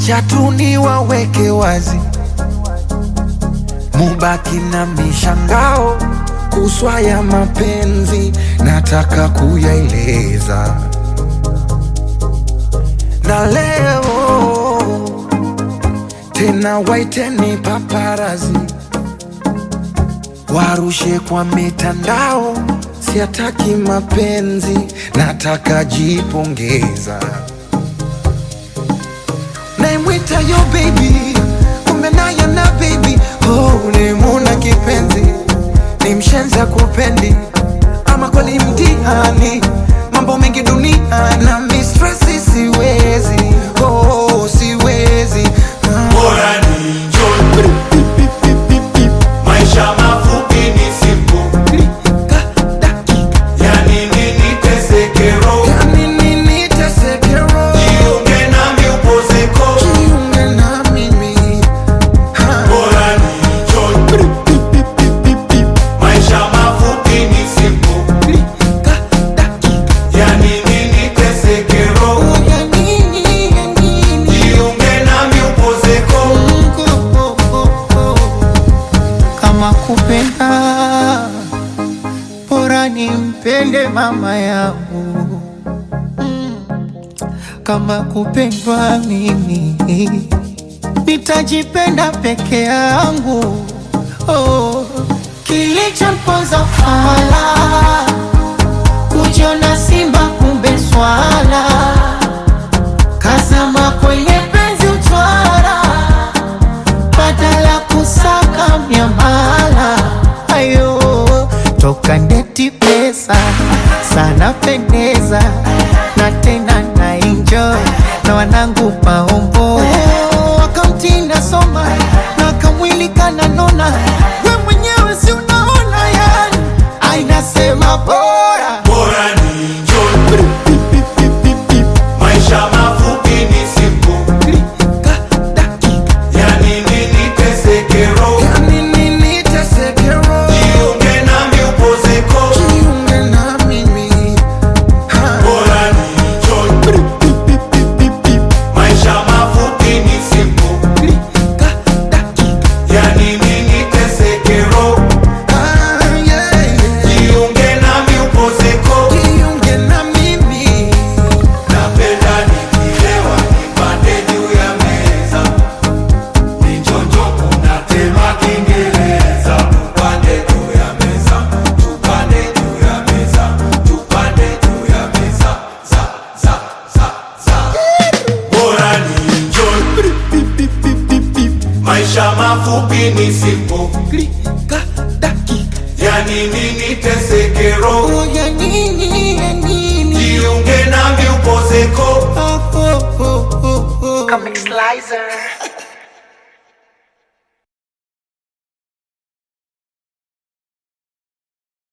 Acha tu niwaweke wazi, mubaki na mishangao kuswa ya mapenzi, nataka kuyaeleza na leo tena, waiteni paparazi warushe kwa mitandao, siataki mapenzi, nataka jipongeza. Naimwita yo baby, kumbe naye na baby oh, nimuna kipenzi, ni mshenza kupendi, ama kweli mtihani, mambo mengi dunia na mistresi, siwezi oh, siwezi ah. Bora ni enjoy. Maisha mafupi ni simple. Klika, dakika, Yani nini teseke roho. yani nini teseke roho? Jiunge nami upozeko. Jiunge na mimi ha. Bora ni enjoy. Maisha mafupi ni simple. Klika, dakika, Yani nini teseke roho. ya nini, ya nini? Jiunge nami upozeko. Oh, oh, oh. kama kupenda bora nimpende mama yangu kama kupendwa mimi nitajipenda peke yangu oh. kilichomponza fala kujiona simba kumbe swala kazama kwenye penzi utwara badala kusaka miamala ayo toka ndeti pesa sana pendeza na tena na enjoy na wanangu maombo wakamtinda soma na kamwili kananona we mwenyewe si unaona yani ainasema bora Bora ni enjoy. Maisha mafupi ni simple. Klika, dakika, Yani nini teseke roho. yani nini teseke roho? Jiunge nami upozeko. Jiunge na mimi ha. Bora ni enjoy. Maisha mafupi ni simple. Klika, dakika, Yani nini teseke roho. ah, yeah, yeah. Jiunge nami upozeko. Jiunge na mimi Napenda nikilewa nipande juu ya meza. Nichonjo kuna tema Kiingereza. Tupande juu ya meza. Tupande juu ya meza. Tupande juu ya meza. Za, za, za, za. Bora ni enjoy. Maisha mafupi ni simple. Klika, dakika, Yani nini teseke roho. oh, ya nini